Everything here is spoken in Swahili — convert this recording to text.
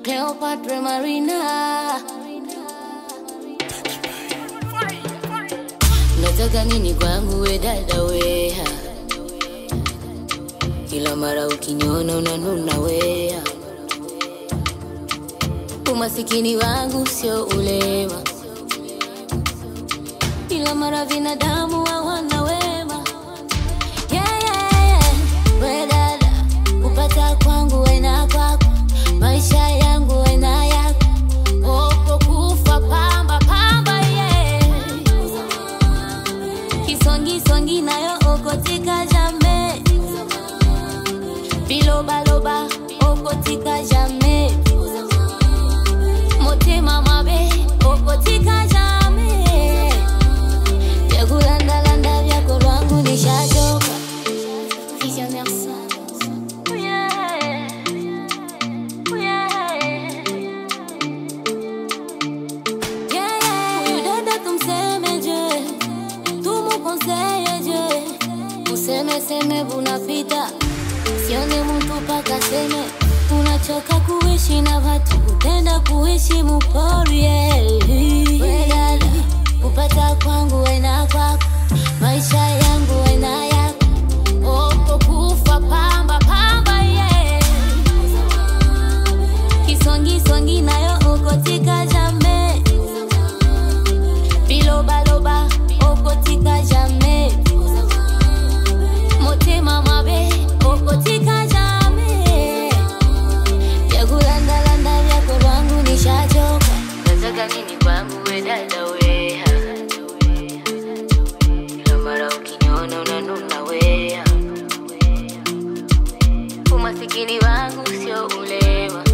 Cleopatra Marina. Nataka nini kwangu we dada weha, kila mara ukiniona unanuna weha. Umasikini wangu sio ulema, kila mara binadamu hawana wema. Yeah, yeah, yeah. We dada, kupata kwangu wena kwako, maisha yangu wena yako, opo kufa pamba pamba yeah. Kisongisongi nayo okotika jame, bilobaloba okotika jame, motema mabe okotika jame, vyakulandalanda vyako lwangu nishachoka. Visionnaire Sons. Yeah. Yeah. Yeah, yeah. Huyu dada tumsemeje, tumukonseyeje, usemeseme bunapita, sione mtu paka seme unachoka kuishi na watu, utenda kuishi mupori yeah. We dada, kupata kwangu wena kwako, maisha yangu wena yako, opo kufa pamba pamba yeah. Kisongisongi nayo okotika jame bilobaloba okotika jame motema mabe okotika jame vyakulandalanda vyako lwangu nishachoka nataka nini kwangu we dada weha kila mara ukiniona unanuna weha umasikini wangu sio ulema